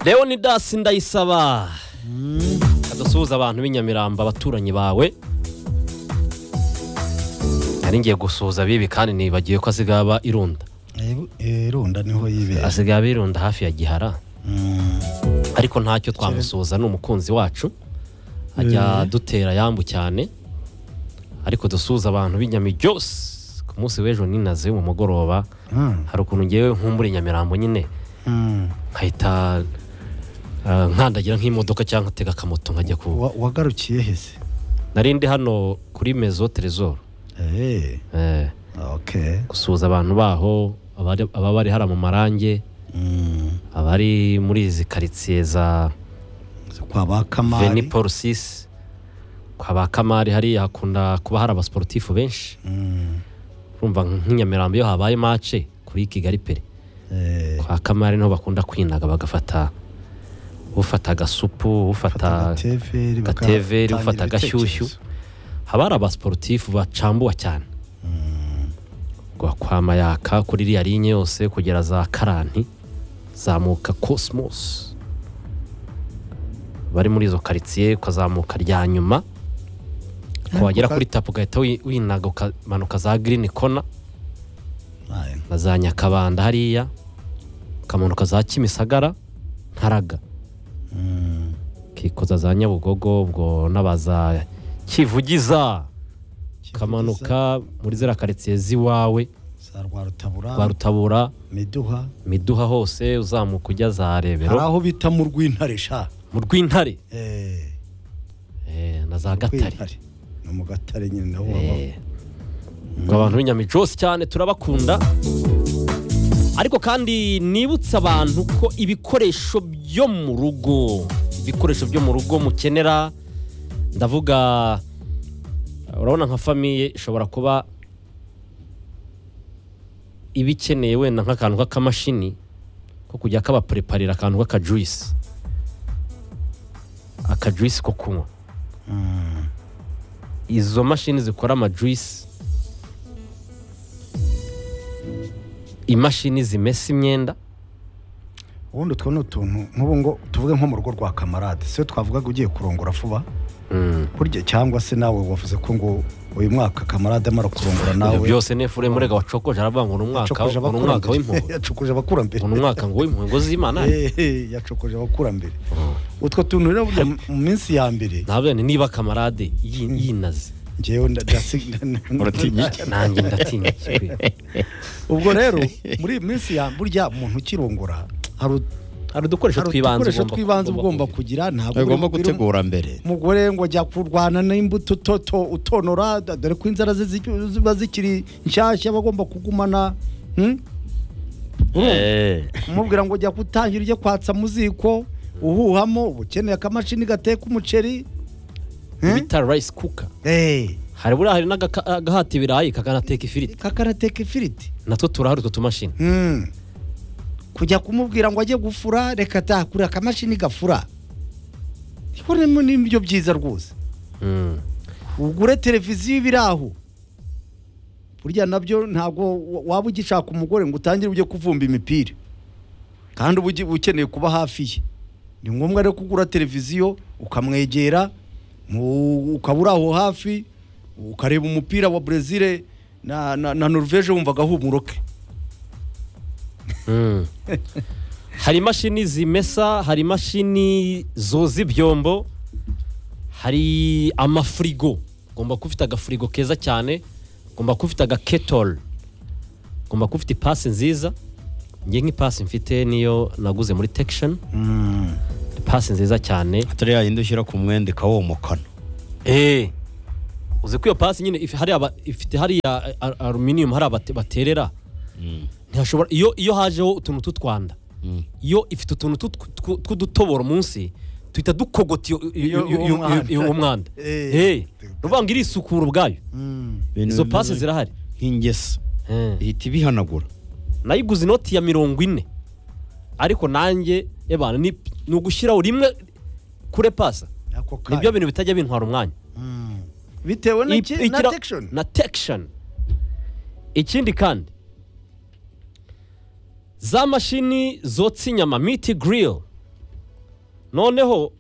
leonidas ndayisaba kadusuhuza abantu b'inyamiramba abaturanyi bawe nari ngiye gusuhuza bibi kandi nibagiwe ko asigaba irunda irunda niho yibera asigaba irunda hafi ya gihara Mm. ariko ntacyo twamusuhuza ni umukunzi wacu ajya dutera yambu cyane ariko dusuhuza abantu b'inyamiryose ku munsi w'ejo ninaze mu mugoroba Ah, hari ukuntu ngewe nkumbura inyamirambo nyine mm. nkahita ah, nkandagira nk'imodoka cyangwa nkatega akamoto nkajya ku Wa- wagarukiye hese nari ndi hano kuri mezo teresoro Eh, eh, okay gusuhuza abantu baho abari- ababa bari hariya mu marange Mm. abari muri izi karitsiye za kwa ba veni kamari paul sisi kwa ba kamari hariya hakunda kuba hari abasiporutifu benshi Mm. urumva nk'inyamirambo iyo habaye mace kuri kigali pere Eh, kwa kamari niho bakunda kwinaga bagafata ufata agasupu fata ufata agateveri, agateveri bagatangira ufata agashyushyu. ibitekerezo. haba hari abasiporutifu bacambuwa cyane Kwa- kwa mayaka kuri iriya linye yose kugera za karani zamuka cosmos bari muri izo karitsiye ukazamuka rya nyuma wagera Ariko kuri tapu ugahita wi- winaga ukamanuka za girini kona Aye. na za nyakabanda hariya ukamanuka za kimisagara ntaraga Mm. ukikoza za nyabugogo ubwo n'abaza kivugiza ukamanuka muri ziriya karitsiye z'iwawe za rwarutabura rwa rutabura miduha miduha hose uzamuka ujya za hari rebero aho bita mu rw'intare sha mu rw'intare Eh, eh, na za gatare Rwintare. ni mu gatare nyine naho baba Eh, ubwo abantu b'inyamijosi cyane turabakunda ariko kandi nibutsa abantu ko ibikoresho byo mu rugo ibikoresho byo mu rugo mukenera ndavuga urabona nka famiye ishobora kuba iba ikeneye wenda nk'akantu k'akamashini ko kujya kabapureparira akantu k'akajuisi akajuisi ko kunywa izo mashini zikora amajuisi imashini zimesa imyenda ubundi utwo ni utuntu nk'ubu ngo tuvuge nko mu rugo rwa kamarade se twavugaga ugiye kurongora vuba Mm. burya cyangwa se nawe wavuze ko ngo uyu mwaka kamarade amara kurongora ibyo nawe byose nefure murega wacokoje aravuga ngo ni umwaka yacokoje ngo ni umwaka abakurambere w'impuhwe yacokoje abakurambere ngo ni umwaka ngo w'impuhwe ngo z'imana Eh, eh, yacokoje abakurambere utwo tuntu rero burya mu minsi ya mbere ntabwo ni niba kamarade yi- yinaze ngewe nda- ndasi- nda- nda- Uratinya iki? nanjye ndatinya kiwe. ubwo rero muri iyi minsi ya burya umuntu ukirongora hari ut- hari udukoresho hari twibanze udukoresho ugomba- twibanze ugomba kugira. kugira ntabwo ugomba uri- uri- gutegura mbere umugore ngo ajya kurwana n'imbuto utoto utonora da- dore ko inzara ze zi- ziba zikiri nshyashya aba agomba kugumana hmm? Eh, umubwira ngo jya gutangira ujye kwatsa mu ziko uhuhamo uba ukeneye akamashini gateka umuceri Eh? bita rice cooker Eh, hari buriya hari n'agahata ibirayi kakanateka ifiriti kakarateka ifiriti natwo turahari utwo tumashini Hmm. kujya kumubwira ngo ajye gufura reka atakure akamashini gafura ibonemo n'ibyo byiza rwose Mm. ugure televiziyo iba iri aho burya nabyo ntabwo wa- waba ugishaka umugore ngo utangire ujye kuvumba imipira kandi uba ugi- ukeneye kuba hafi ye ni ngombwa rero kugura televiziyo ukamwegera mu- ukaba uri aho hafi ukareba umupira wa brezil na, na, na norvege wumva agahumuro ke Mm. hari imashini zimesa hari imashini zoza ibyombo hari amafirigo ugomba kuba ufite agafirigo keza cyane ugomba kuba ufite agaketoro ugomba kuba ufite ipasi nziza ngiye nk'ipasi mfite niyo naguze muri tekisheni ipasi nziza cyane atari yayindi ushyira ku mwenda ikawomokana eee uzi ko iyo pasi nyine if- hari aba- ifite hariya a- a- aluminiyumu hari abate- baterera ntihashobora iyo iyo hajeho utuntu tw'utwanda Mm. iyo ifite utuntu tw'utw- tw- tw'udutoboro munsi tuhita dukogota iyo- iyo- Iyo- iyo- uwo mwanda. iyo- iyo- uwo mwanda Eh. Eh, uvuga ngo irisukura ubwayo Ibintu izo bimeze pasi zirahari nk'ingese Eh. ihita ibihanagura nayiguze inoti ya mirongo ine ariko nanjye ebana ni ni ugushyiraho rimwe kure pasa ako nibyo kanya bintu bitajya bintwara umwanya Mm. bitewe na Iki- ki- na ikira- tekishoni na tekishoni ikindi kandi za mashini zotsa inyama miti girili noneho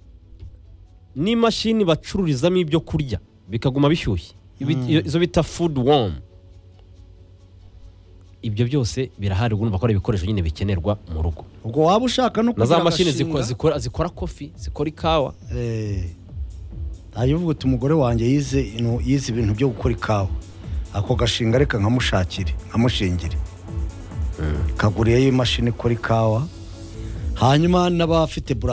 n'imashini bacururizamo ibyo kurya bikaguma bishyushye Ibi- iyo- izo bita food warm ibyo byose birahari ubundi bakora ibikoresho nyine bikenerwa mu rugo ubwo waba ushaka no na kugira za mashini agashinga- zikora, zikora, zikora kofi zikora ikawa Eh, ntayo uvuga uti umugore wanjye yize ino- yize ibintu byo gukora ikawa ako gashinga reka nkamushakire nkamushingire kaguriyeyo imashini ikora ikawa hanyuma n'abafite bura